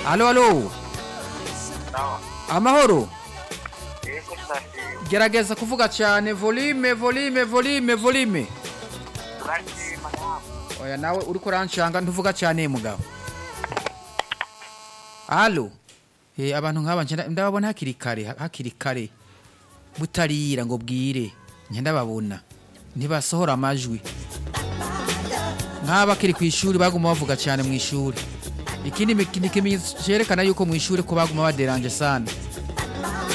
alo alo Sawa. amahoro Yego turashima. gerageza kuvuga cyane volume volume volume volume Turashima nawe. oya nawe uriko uranshanga ntuvuga cyane mugabo alo eh abantu nk'aba nje nda- ndababona hakiri kare ha- hakiri kare butarira ngo bwire nje ndababona ntibasohora amajwi nk'aba kiri ku ishuri baguma bavuga cyane mu ishuri ikindi mi- ni ikimenyetso cyerekana yuko mu ishuri ko baguma baderanje sana